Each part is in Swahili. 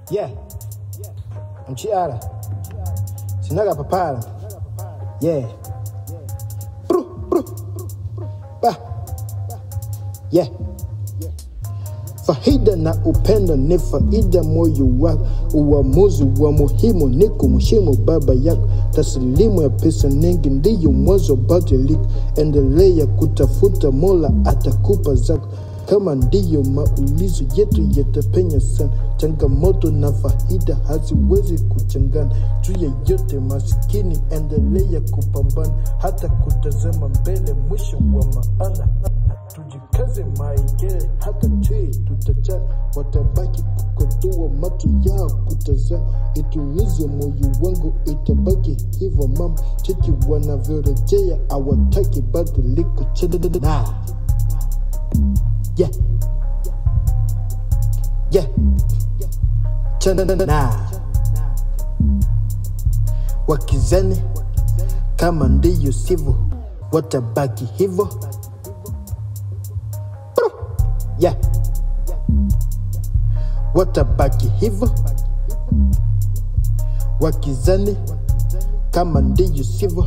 Yeah. Mchiara. Sinaga papara. Yeah. Bru, bru. Ba. Yeah. Faida na upendo ni faida moyo wako. Uamuzi wa muhimu ni kumheshimu baba yako. Taslimu ya pesa nyingi ndiyo mwanzo badiliko. Endelea kutafuta, Mola atakupa zako. Kama ndiyo maulizo yetu yatapenya sana. Changamoto na faida haziwezi kuchangana. Juu ya yote maskini, endelea kupambana, hata kutazama mbele, mwisho wa maana tujikaze maigere hata chui tutajaa, watabaki kukodoa macho yao kutazama. Itulize moyo wangu, itabaki hivyo mama, cheki wanavyorejea, awataki badiliko chana yeah. Yeah. Chana wakizani kama ndiyo sivyo, watabaki hivyo yeah. watabaki hivyo wakizani kama ndiyo sivyo.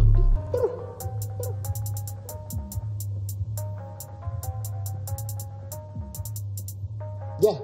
Yeah.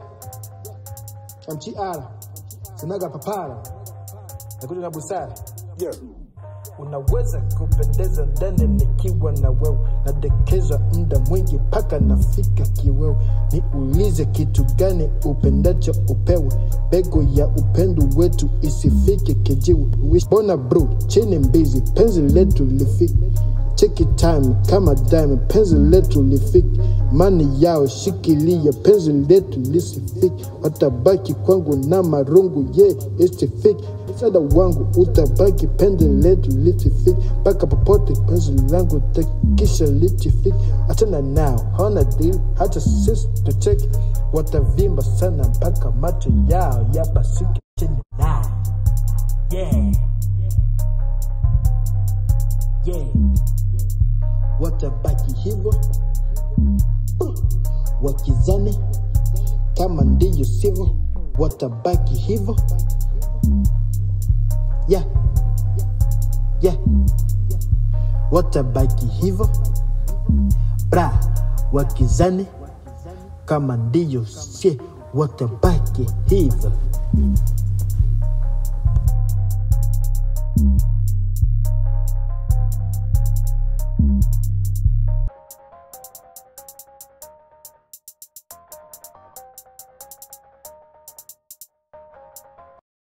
MTR sinaga papara nakuja na busara Yeah. unaweza kupendeza ndani nikiwa na wewe, nadekeza muda mwingi mpaka nafika kiwewe. Niulize kitu gani upendacho upewe, bego ya upendo wetu isifike kijiwe. Wish- Bona bro, chini mbizi, penzi letu lifike Cheki time kama dime, penzi letu lifike. Mani yao shikilia, penzi letu lisifike. Watabaki kwangu na marungu, ye isifike. Msaada wangu utabaki, penzi letu lisifike. Mpaka popote penzi langu takisha litifike. Achana nao, hawana deal, hata sisi tucheki. Watavimba sana mpaka macho yao yapasuke chini nao. Yeah. Yeah watabaki hivyo wakizani kama ndiyo sivyo, watabaki hivyo yeah. Yeah. watabaki hivyo bra, wakizani kama ndiyo sie, watabaki hivyo